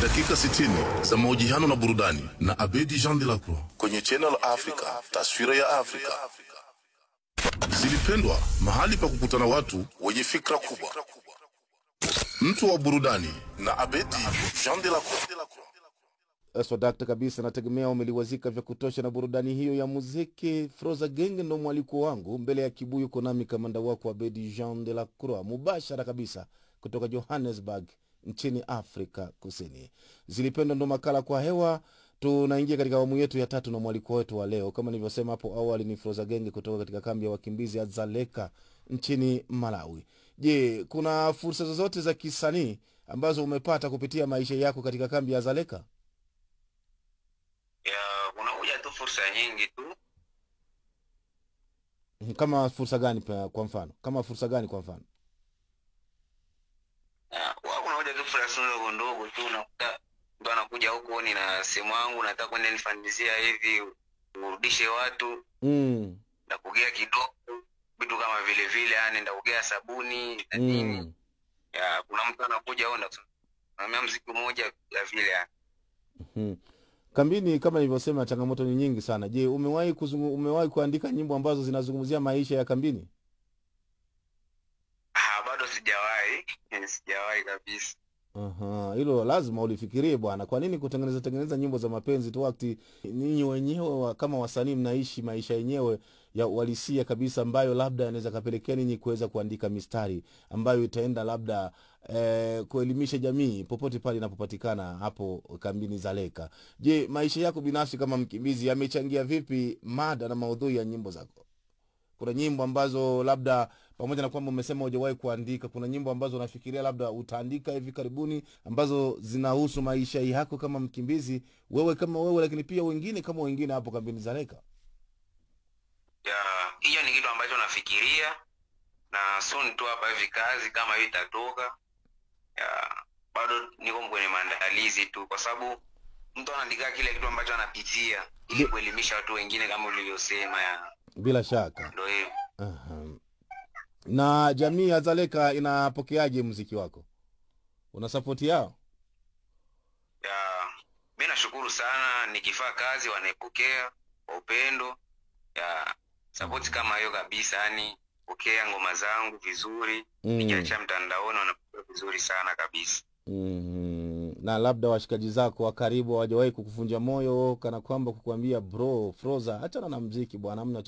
dakika 60 za mahojiano na burudani na Abedi Jean de la Croix kwenye Channel Africa, taswira ya Afrika. Zilipendwa, mahali pa kukutana watu wenye fikra kubwa. Mtu wa burudani na Abedi Jean de la Croix. swadakta kabisa nategemea umeliwazika vya kutosha na burudani hiyo ya muziki froza genge ndo mwaliko wangu mbele ya kibuyu konami kamanda wako abedi jean de la croix mubashara kabisa kutoka johannesburg nchini afrika kusini zilipendwa ndo makala kwa hewa tunaingia katika awamu yetu ya tatu na mwaliko wetu wa leo kama nilivyosema hapo awali ni froza genge kutoka katika kambi ya wakimbizi ya zaleka nchini malawi je kuna fursa zozote za kisanii ambazo umepata kupitia maisha yako katika kambi ya zaleka ya kunakuja tu fursa nyingi tu kama fursa gani pa- kwa mfano kama fursa gani kwa mfano Ya, huwa kunakuja tu fursa ndogo ndogo tu unakuta mtu anakuja huku ni na simu yangu nataka kwenda nifanyizia hivi urudishe watu mm. ndakugea kidogo vitu kama vile vile yani ndakugea sabuni na nini Mm. ya kuna mtu anakuja au ndakusimamia mziki mmoja ya vile yani. Mm. kambini kama nilivyosema changamoto ni nyingi sana je umewahi kuzungu, umewahi kuandika nyimbo ambazo zinazungumzia maisha ya kambini ah bado sijawahi sijawahi kabisa Aha, hilo lazima ulifikirie bwana kwa nini kutengeneza tengeneza nyimbo za mapenzi tu wakati ninyi wenyewe wa, kama wasanii mnaishi maisha yenyewe ya uhalisia kabisa ambayo labda yanaweza kapelekea ninyi kuweza kuandika mistari ambayo itaenda labda eh, kuelimisha jamii popote pale inapopatikana hapo kambini zaleka je maisha yako binafsi kama mkimbizi yamechangia vipi mada na maudhui ya nyimbo zako kuna nyimbo ambazo labda pamoja na kwamba umesema hujawahi kuandika kuna nyimbo ambazo unafikiria labda utaandika hivi karibuni ambazo zinahusu maisha yako kama mkimbizi wewe kama wewe lakini pia wengine kama wengine hapo kambini zareka ya hiyo ni kitu ambacho nafikiria na soon tu hapa hivi kazi kama hiyo itatoka ya bado niko kwenye maandalizi tu kwa sababu mtu anaandika kile kitu ambacho anapitia ili Ndio. kuelimisha watu wengine kama ulivyosema ya bila shaka ndo hiyo Aha. na jamii ya zaleka inapokeaje mziki wako una sapoti yao ya mi nashukuru sana nikifaa kazi wanaipokea kwa upendo ya sapoti kama hiyo kabisa yani pokea ngoma zangu vizuri mm. nikiachia mtandaoni wanapokea vizuri sana kabisa mm. na labda washikaji zako wa karibu hawajawahi kukuvunja moyo kana kwamba kukuambia bro froza hachana na mziki bwana amna